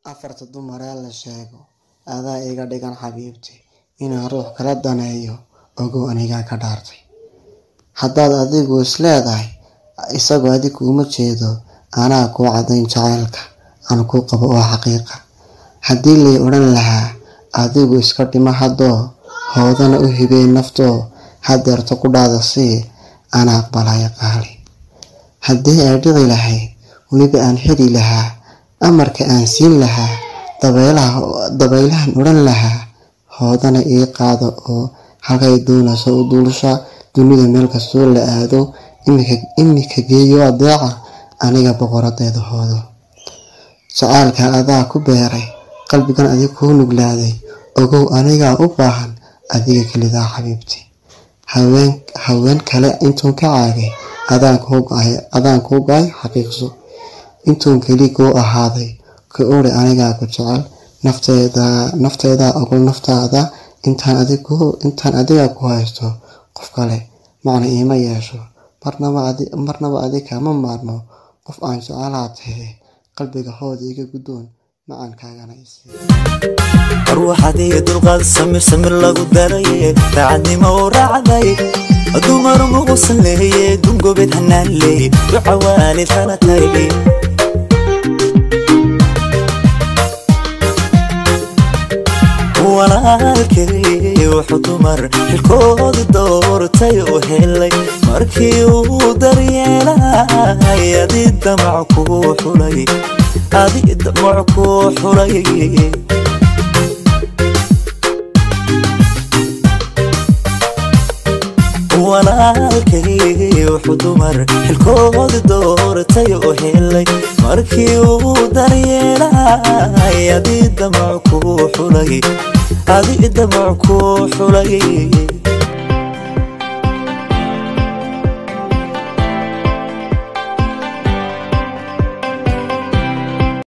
afarta dumaree la sheego adaa iga dhigan xabiibti inaan ruux kala daneeyo ogow anigaa ka dhaartay haddaad adigu isleedahay isagoo adig kuuma jeedo anaa kuu cadayn jacaylka aan kuu qabo oo xaqiiqa haddii lay odhan lahaa adigu iska dhimo haddoo hoodana u hibeen naftoo hadeerto ku dhaada sii ana aqbalaya qaali haddii ay dhici lahayd weliba aan xidi lahaa amarka aan siin lahaa dabaylahan odhan lahaa hoodana ii qaado oo halkay doonayso u duulsha dunida meel kastoo la aado imika geeyo adeeca aniga boqoradeeda hoodo jacaylka adaa ku beeray qalbigan adig kuu nuglaaday ogow anigaa u baahan adiga kelidaa xabiibti haween kale intuun ka caagay adaan kuu go-ay xaqiiqso intuun keli kuu ahaaday ka ori anigaa ku jecel nafteedaa ogol naftaada intaan adiga ku haysto qof kale macna iima yeesho marnaba adig kama maarmo qof aan jecelaa tahe qalbiga hooda iga guddoon macaankaagana ruuxadiyo dulqaad samir samir lagu daraye daacadnimo u raacday dumar muqusan leeye dungobed hanaan leeye duca waalid hana tayle walaalkay wuxuu dumar xilkooda doortay u helay markii uu daryeelay adi damac kuu xulay adi damac kuu xulay walaalkay wuxuu dumar xilkooda doortay u helay markii uu daryeelay adi damac kuu xulay adi damac kuu xulay